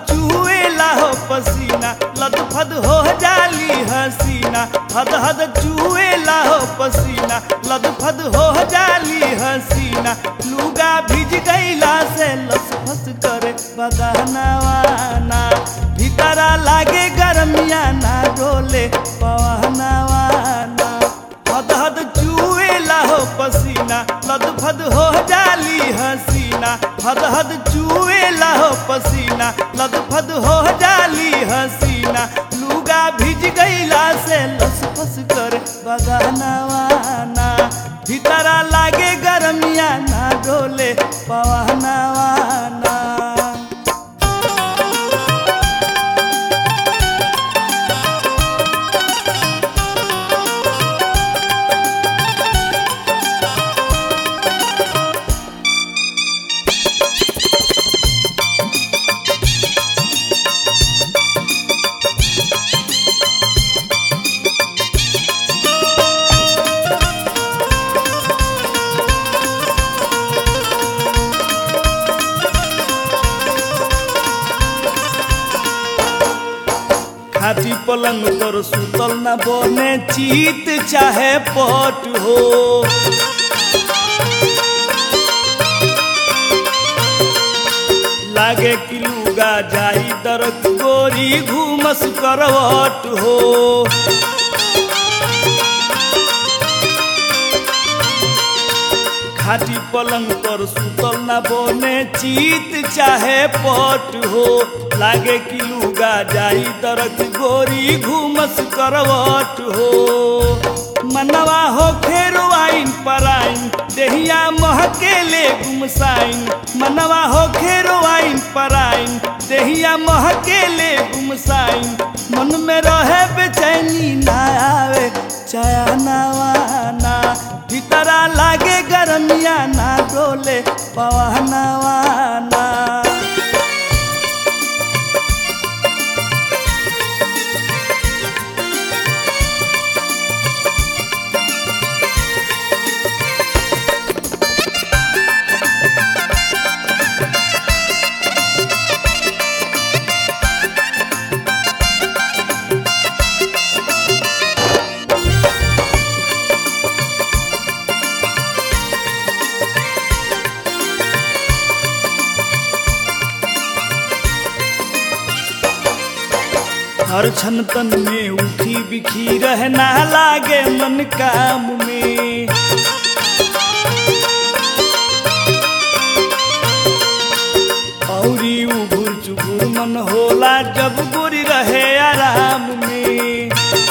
चूहेला हो पसीना लद फद हो जाली हसीना हद हद चूहेला हो पसीना लद फद हो जाली हसीना लुगा भिज गईला से लस फस करे बगानवाना भीतरा लागे गरमिया ना डोले पवनवाना हद हद चूहेला हो पसीना लद फद हो जाली हसीना हद हद चूहेला हो पसीना लद फद हो जाली हसीना लुगा भिज गईला से लस फस कर बगानवाना भीतरा लागे गरमिया ना डोले पवनवाना खाटी पलंग पर सुतल न बने चीत चाहे पट हो लागे कि लुगा जाई दरक गोरी घूमस करवट हो खाटी पलंग पर सुतल न बने चीत चाहे पट हो लागे कि लुगा जाई दरक गोरी घूमस करवट हो मनवा हो खेरो आइन पराइन देहिया महकेले गुमसाइन मनवा हो खेरो आइन पराइन देहिया महकेले गुमसाइन मन में रहे बेचैनी ना आवे चयनवाना भीतरा लागे गरमिया ना डोले पवनवाना हर क्षण तन में उठी बिखी रहना लागे मन काम में औरी उभुर चुभुर मन होला जब गोरी रहे आराम में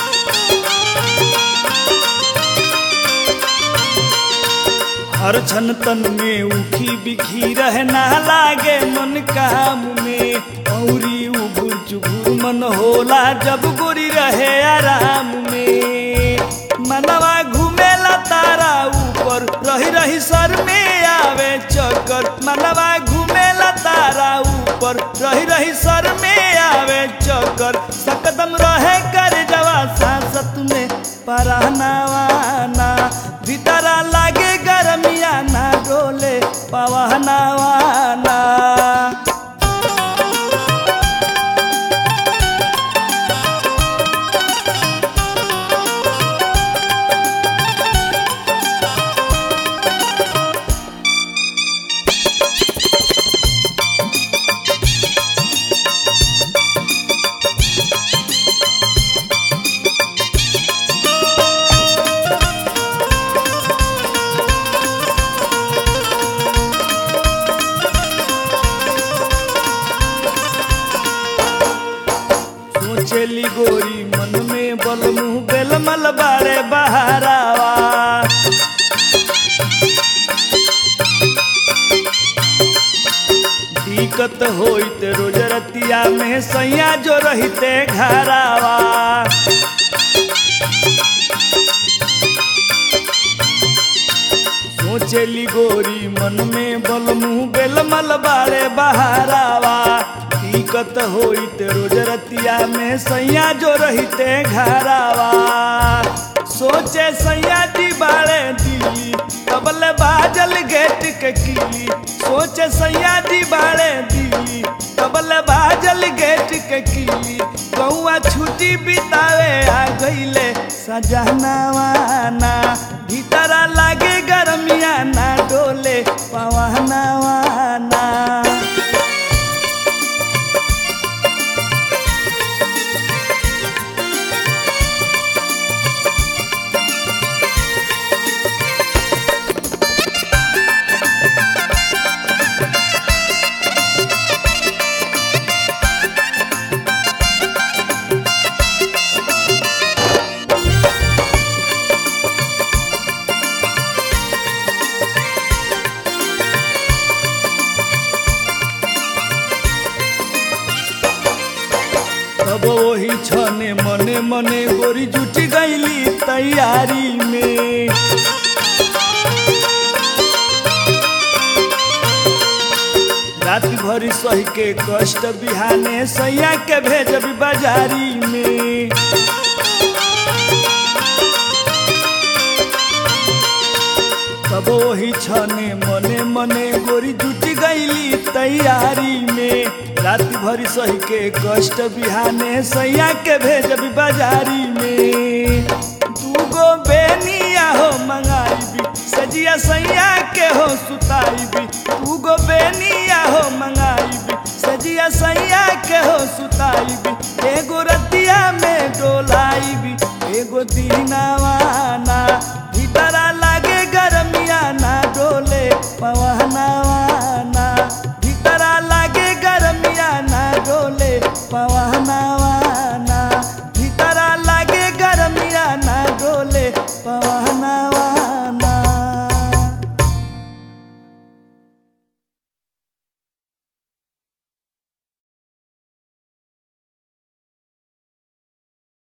हर क्षण तन में उठी बिखी रहना लागे मन काम में औरी उभुर चुभुर मन होला जब गोरी रहे आराम में मनवा घूमेला तारा ऊपर रही रही सर में आवे चक्कर मनवा घूमेला तारा ऊपर रही रही सर में आवे चक्कर सकदम रहे कर जवा सांसत में परानावाना भीतरा लागे गरमिया ना डोले पवनवाना सोचेली गोरी मन में बल मुँह बेलमल बारे बहारावा दिक्कत होइत रोज रतिया में सैया जो रहते घरावा सोचेली गोरी मन में बल मुँह बेलमल बारे बहारावा दिक्कत होइत रोज रतिया में सैया जो रहते घरावा सोचे सैया जी बाड़े दिली तबले बाजल गेट के किली सोचे सैया जी बाड़े दिली तबले बाजल सजनवाना भीतरा लागे गरमिया ना डोले पवनवाना अब वही छने मने मने गोरी जुटी गईली तैयारी में रात भरी सही के कष्ट बिहाने सैया के भेजबी बाजारी में तब वही छने मने मने गोरी जुटी गईली तैयारी में रात भरी सही के कष्ट बिहाने सैया के भेजबी बाजारी में दूगो बेनिया हो मंगाईबी सजिया सैया के हो सुताईबी दूगो बेनिया हो मंगाईबी सजिया सैया के हो सुताईबी